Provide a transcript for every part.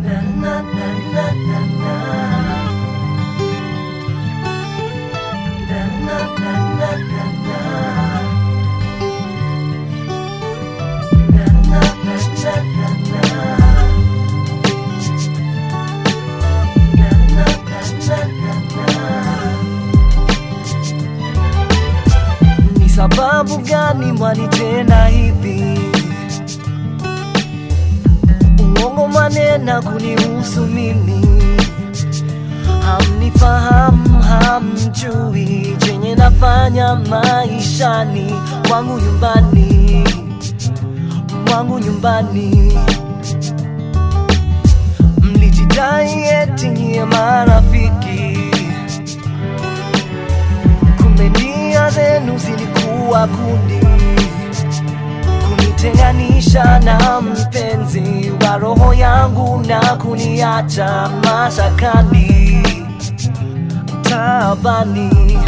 Ni sababu gani mwanitenda hivi? Uongo manena kunihusu mimi, hamnifahamu, hamjui chenye nafanya maishani mwangu, nyumbani mwangu, nyumbani. Mlijidai eti nyie marafiki kumbe nia zenu zilikuwa kundi kunitenganisha na mpenzi wa roho yangu na kuniacha mashakani taabani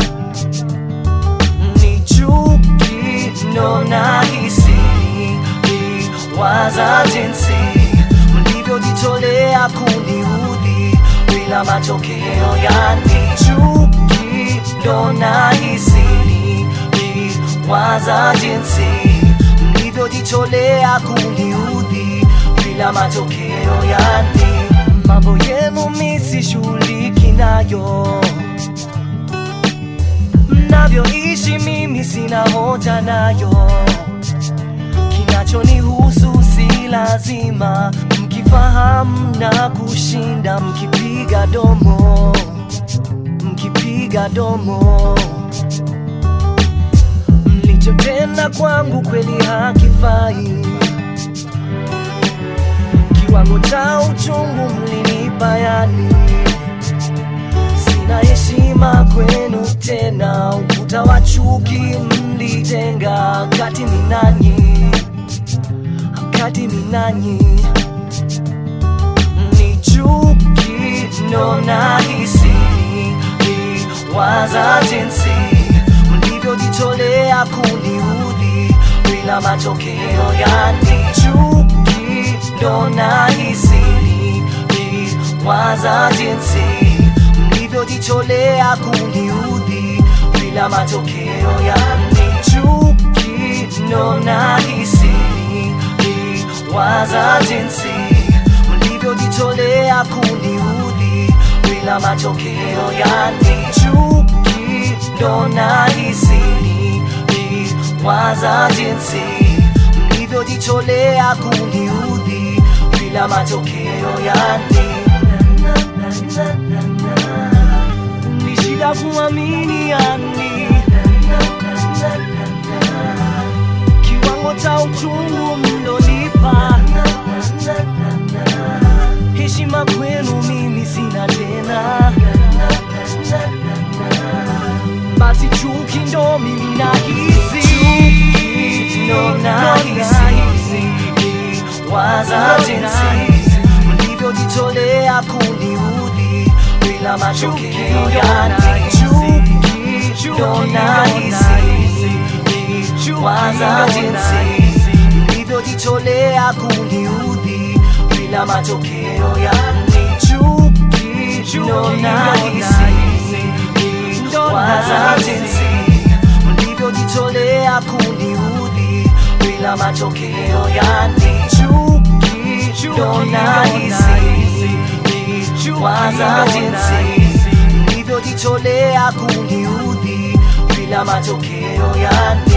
ni chuki ndo nahisi waza jinsi mlivyojitolea kuniudhi bila matokeo yani chuki ndo nahisi waza jinsi mlivyojitolea kuniudhi bila matokeo yani mambo yenu misishughuliki nayo mnavyoishi mimi sina hoja nayo kinachonihusu si lazima mkifahamu na kushinda mkipiga domo mkipiga domo mlichotenda kwangu kweli hakifai kiwango cha uchungu mlinipa yani sina heshima kwenu tena ukuta wa chuki mlijenga kati minanyi kati minanyi ni chuki ndo nahisi waza jinsi mlivyojitolea kuniudhi bila matokeo yani chuki ndo nahisi waza jinsi mlivyojitolea kuniudhi bila matokeo yani chuki ndo nahisi waza jinsi mlivyojitolea kuniudhi bila matokeo yani chuki ndo nahisi waza jinsi mlivyojitolea kuniudhi bila matokeo yani ni shida kuamini yani kiwango cha uchungu mlonipa heshima kwenu mimi sina tena basi chuki ndo mimi nahisi ndo nahisi waza jinsi mlivyojitolea kuniudhi bila matokeo yani chuki ndo nahisi waza jinsi mlivyojitolea kuniudhi bila matokeo yani chuki ndo nahisi waza jinsi mlivyojitolea kuniudhi bila matokeo yani chuki ndo nahisi waza jinsi mlivyojitolea kuniudhi bila matokeo yani